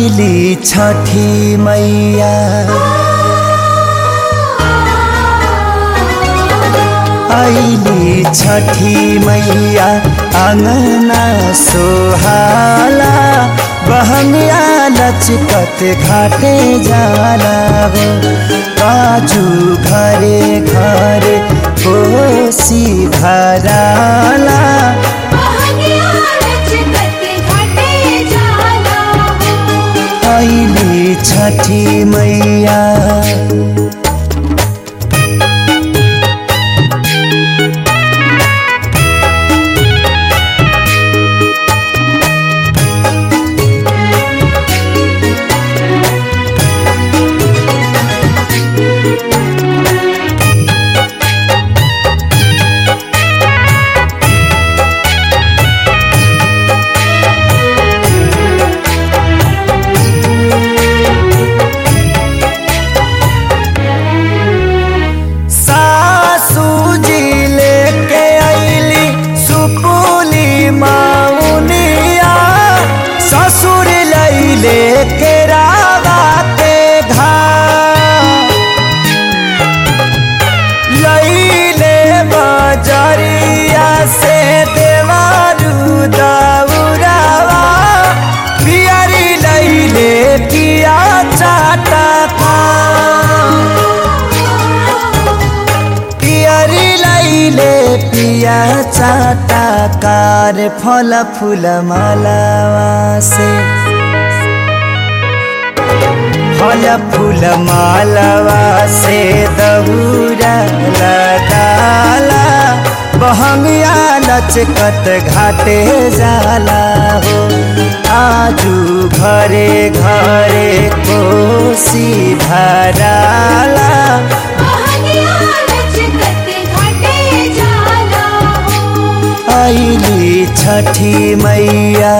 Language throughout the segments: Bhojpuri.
आइली छठी मैया आइली छठी मैया आंगना सोहाला बहनिया लचकत घाटे जाला हो काजू घरे घरे कोसी भराला आइली छठी मैया सासू जी लेके आइली सुपुली माउनिया ससुर लैले के रावा के घाट लैले बजरिया से देवारू दौरावा पियरी लैले किया चाटा पियरी लैले पिया चाटा कार फल फूल मालावा से फल फूल मालावा से दहुरा लगाला बहंगिया लचकत घाटे जाला हो आजू घरे घरे कोसी भराला आइली छठी मैया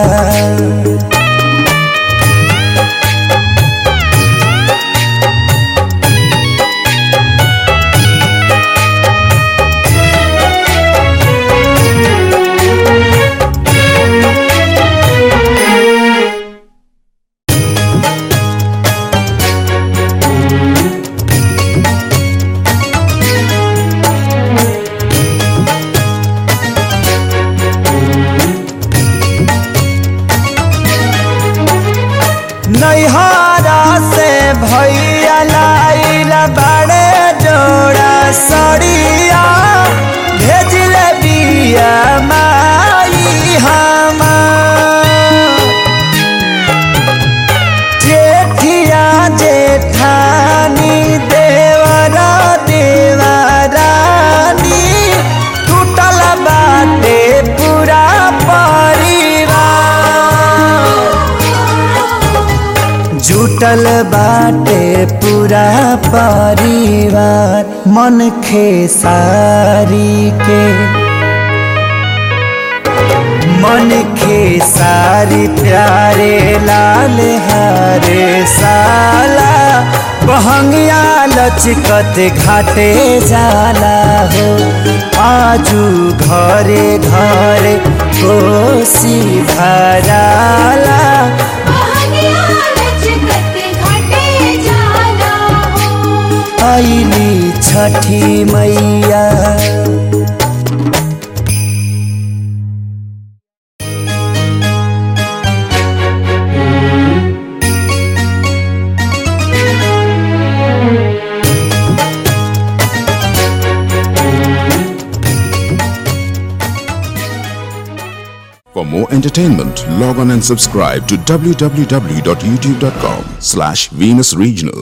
नैहरा से भैया लाइल बड़े जोड़ा सड़िया भेजल बिया माई हमार जेठिया जेठानी देवरा देवरानी टूटल बाटे पूरा परिवार जुटल बाटे पूरा परिवार मन खेसारी के मन खेसारी प्यारे लाल हरे साला बहंगिया लचकत घाटे जाला हो आजू घरे घरे कोसी भराला आइली छठी मैया For more entertainment, log on and subscribe to www.youtube.com slash Venus Regional.